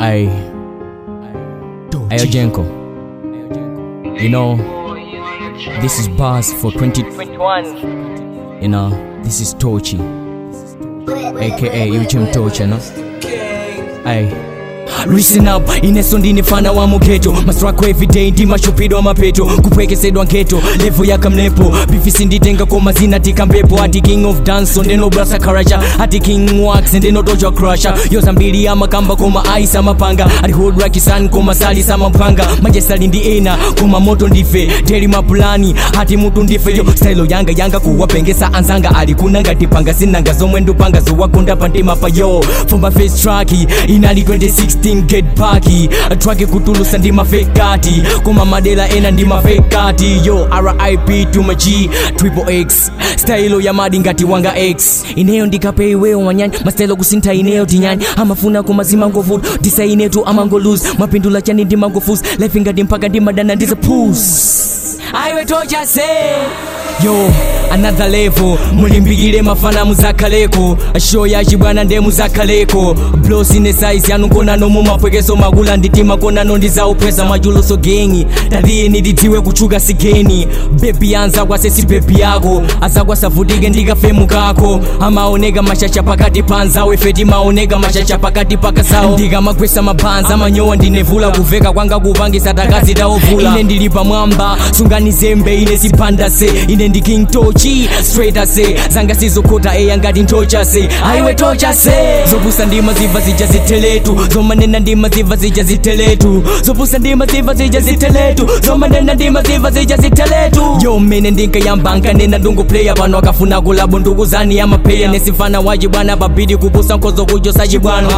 I, Ayo Jenko. You know, this is Buzz for 2021. You know, this is Tochi, aka Uchem Tochi, no? Aye. Listen up, ineso ndine fana wa mugeto maswako everyday ndi mashupidwa mapeto kupwekesedwa ngeto levo yakamnepo bifisi nditenga koma zina tika mpepo ati king of dance ndeno brasa karacha ati king wax ndeno doja crusher yoza mbili amakamba koma aisa mapanga ati hold like sun koma sali samampanga majesali ndi ena koma moto ndife teli mapulani ati mutu ndife yo style yanga yanga kuwapengesa anzanga ali kuna ngati panga sinanga zomwe ndupanga zowakonda pantima pa yo for my face track inali 2016 get back track kutulusa ndi mafekati koma madela ena ndi mafekati yo rip to my g triple x style ya madi ngati wanga x ineyo ndikape iweyo manyanya mastyle kusintha ineyo tinyanya amafuna koma zimangovuta disa inetu amangolose mapindula chani ndimangofusa life ngati mpaka ndimadana ndiza pus aiwe tocha se yo another level mulimbikile mafana muzakhaleko show yaci bwana nde muzakhaleko blosi ne size yanu konano mumapwekeso makula nditima konano ndizauphweza machuluso gengi tatiye ndidziwe kuchuka sigeni bebi anza kwasesi bebi yako azakwasavutike ndikafemu kako amaoneka mashasha pakati panzawo ife timaoneka mashasha pakati pakazawo ndikamagwesa mabhanza amanyowa ndinevula kuveka kwanga kupangisa takazi taovula ine ndili pamwamba sungani zembe ine zipanda se ine ndi king tochi straight ase zanga sizokhota eya ngati ntocha se aiwe tocha se zopusa ndima ziva zija ziteletu zomanena ndima ziva zija ziteletu zopusa ndima ziva zija ziteletu zomanena ndima ziva zija ziteletu yo mene ndinkayambanga nena ndunguplaya pano akafuna kulabo ndukuzani amapeya nesifana waji bwana babidi kupusa nkhozo kujosa chibwano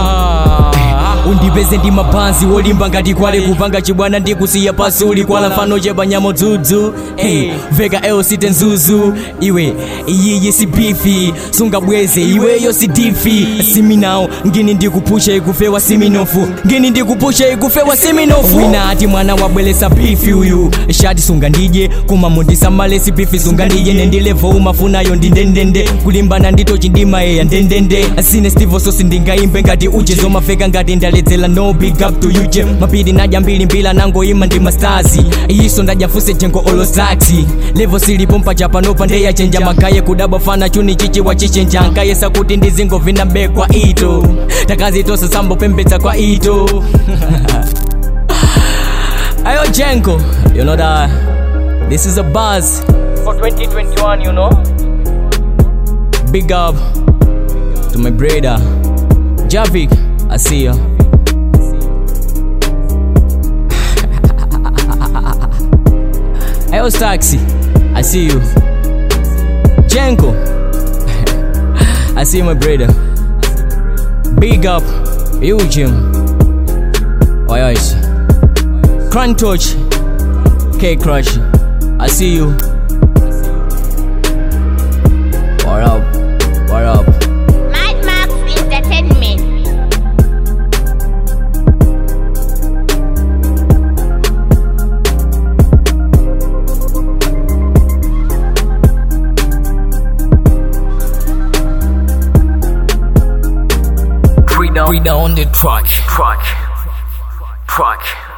undipeze ndi mabhanzi wolimba ngati kwale kupanga chibwana ndikusiya pasi ulikwala mfano chepa nyamo dzudzu hey, veka eosite nzuzu iwe iyiyi si bifi sungabweze iweyo si difi siminawo ngini ndikupusha ikufewa siminofu ngini ndikupusha ikufewa siminofu wina ati mwana wabwelesa bifi uyu shati sunga ndije kuma mundisamalesi bifi sunga ndije nendilevo umafunayo ndindendende kulimbana nditochi ndimayeya ndendende sine stivo sosi ndingaimbe ngati uje zomafeka ngati ndaledzela no big up to you je mapiri nadya mbili mbila nangoima ndi mastazi iyiso ndadyafuse jengo olozaxi levo silipo mpachapanopa ndeyachenja magaye kudaba fana chuni chichi wachichenja nkayesa kuti ndizingovina mbe kwa ito takazitosa sambopembedza kwa ito ayo jengo you know that this is a buzz for 2021 you know big up to my brother javik i see you Ayo Taxi, I see you. Jenko, I see you, my brother. Big up, you Jim. Oi, oi. Crunch Touch, K Crush, I see you. What up? What up? Mad Max Entertainment. Frida on the track. Track. Track.